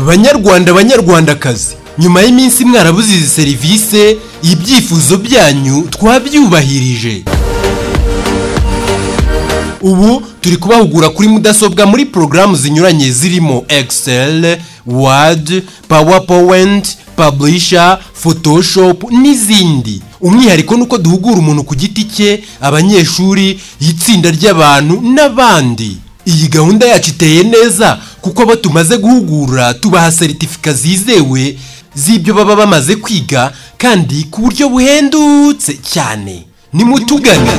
banyarwanda banyarwandakazi nyuma y'iminsi mwarabuze izi serivisi ibyifuzo byanyu twabyubahirije ubu turi kubahugura kuri mudasobwa muri porogaramu zinyuranye zirimo excel word powerpoint publisher photoshop n'izindi umwihariko ni uko duhugura umuntu ku giti cye abanyeshuri itsinda ry'abantu n'abandi iyi gahunda yacu iteye neza kuko abo tumaze guhugura tubaha seritifika zizewe z'ibyo baba bamaze kwiga kandi ku buryo buhendutse cyane nimutugane